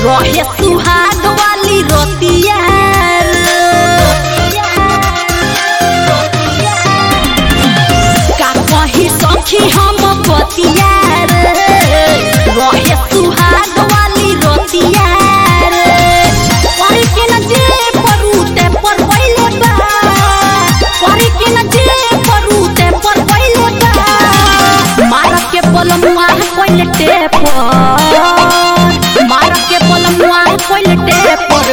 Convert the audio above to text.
रहे सुहाग वाली रोतिया का कही सखी हम बतिया रहे सुहाग वाली रोतिया परी के न जे परूते पर पहिले बा परी के न जे परूते पर पहिले बा मार के पलमुआ पहिले टेप मार के पलमुआ पहिले टेप